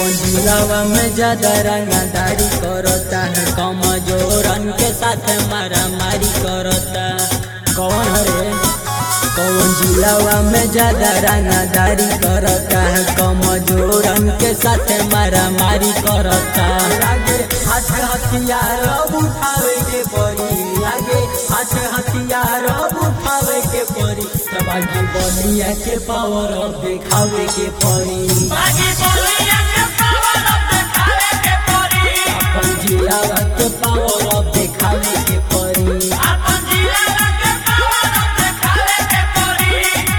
कौन जिलावा में ज्यादा रंगदारी करता है कमजोरन के साथ मारा मारी करता कौन हरे कौन जिलावा में ज्यादा रंगदारी करता है कमजोरन के साथ मारा मारी करता लागे हाथ हथियार अब उठावे के पड़ी लागे हाथ हथियार अब उठावे के पड़ी तबागी बलिया के पावर अब दिखावे के पड़ी बागी बोलिया के पावर अब दिखावे के पड़ी अपन जिलावा के पावर अब दिखावे के पड़ी अपन जिला के पावर अब दिखावे के पड़ी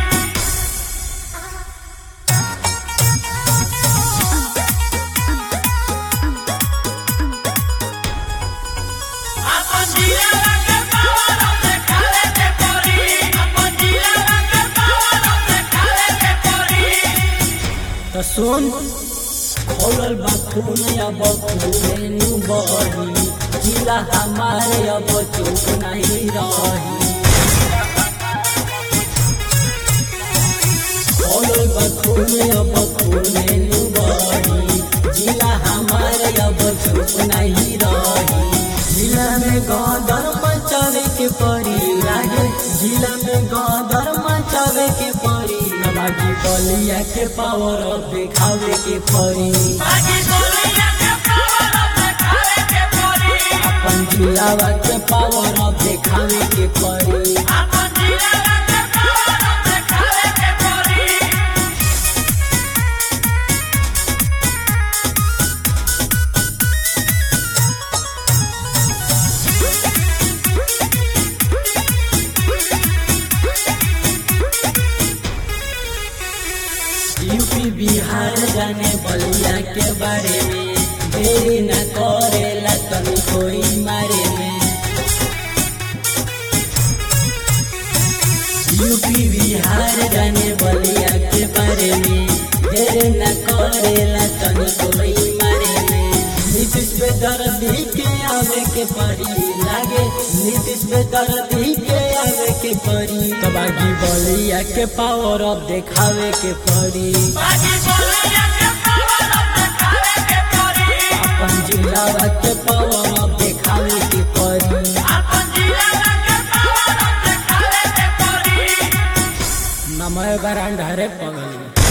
अपन जिला के पावर अब दिखावे के पड़ी अपन जिला के पावर अब दिखावे के पड़ी तो सुन खोलल बा खून अब खूने नु बही जिला हमारे अब चुप नहीं रही खोलल बा खून अब खूने नु बही जिला हमारे अब चुप नहीं रही जिला में गदर मचावे के पड़ी लागे जिला में गदर मचावे के पड़ी बाकी बलिया के पावर अब दिखावे के पड़ी बागी बोलिया के पावर अब दिखावे के पड़ी अपन जिलावा के पावर अब दिखावे के पड़ी अपन जिला के पावर अब दिखावे के पड़ी यूपी बिहार जाने बलिया के बारे में देरी न करेला तनी कोई मारे में यूपी बिहार जाने बलिया के बारे में देरी न करेला तनी कोई मारे में नीतीश पे दर्दी के आवे के पड़ी लागे नीतीश पे दर्दी के आवे के पड़ी तबागी बलिया के पावर अब दिखावे के पड़ी बागी बोलिया के पावर अब दिखावे के पड़ी अपन जिला के पावर अब दिखावे के पड़ी अपन जिला के पावर अब दिखावे के पड़ी नमय बरांड हरे पगली